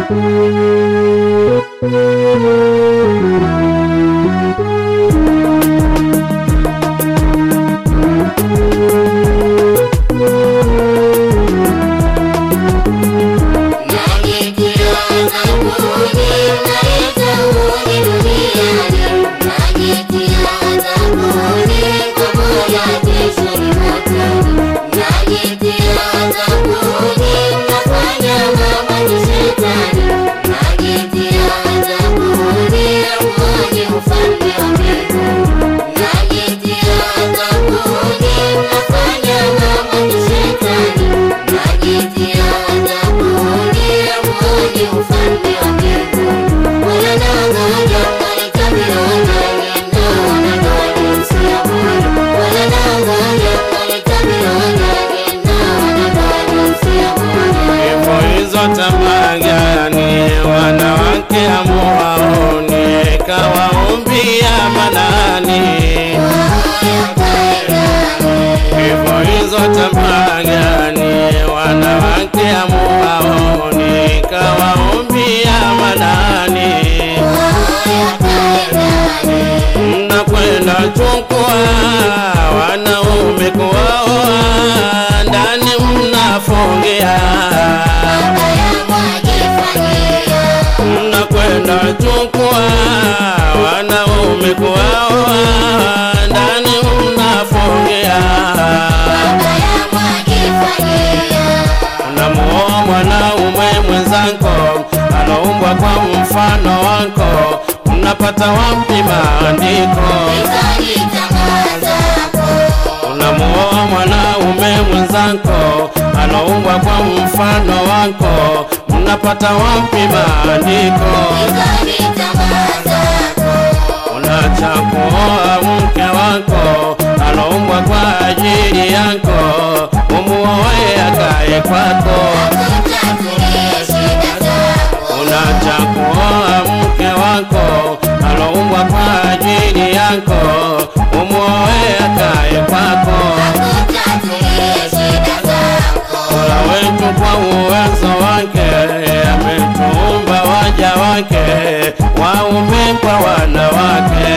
Hivyo hizo tamaa gani wanawake hamuwaoni, kawaumbia manani? Hivyo hizo tamaa gani wanawake hamuwaoni, kawaumbia manani? Mnakwenda chukua wanaume kuwaoa, ndani mnafungia mnakwenda chukua wanaume kuwaoa, ndani mnafungia. Unamuoa mwanaume mwenzako aloumbwa kwa mfano wako, mnapata wapi maandiko? Unamuoa mwanaume mwenzako aloumbwa kwa mfano wako, mnapata wapi maandiko? Unacha kuoa mke wako aloumbwa kwa ajili yako, umuoe akae kwako. Unacha kuoa mke wako aloumbwa kwa ajili yako, umuoe akae kwako. Mola wetu kwa uwezo wake ametuumba waja wake waume kwa wanawake,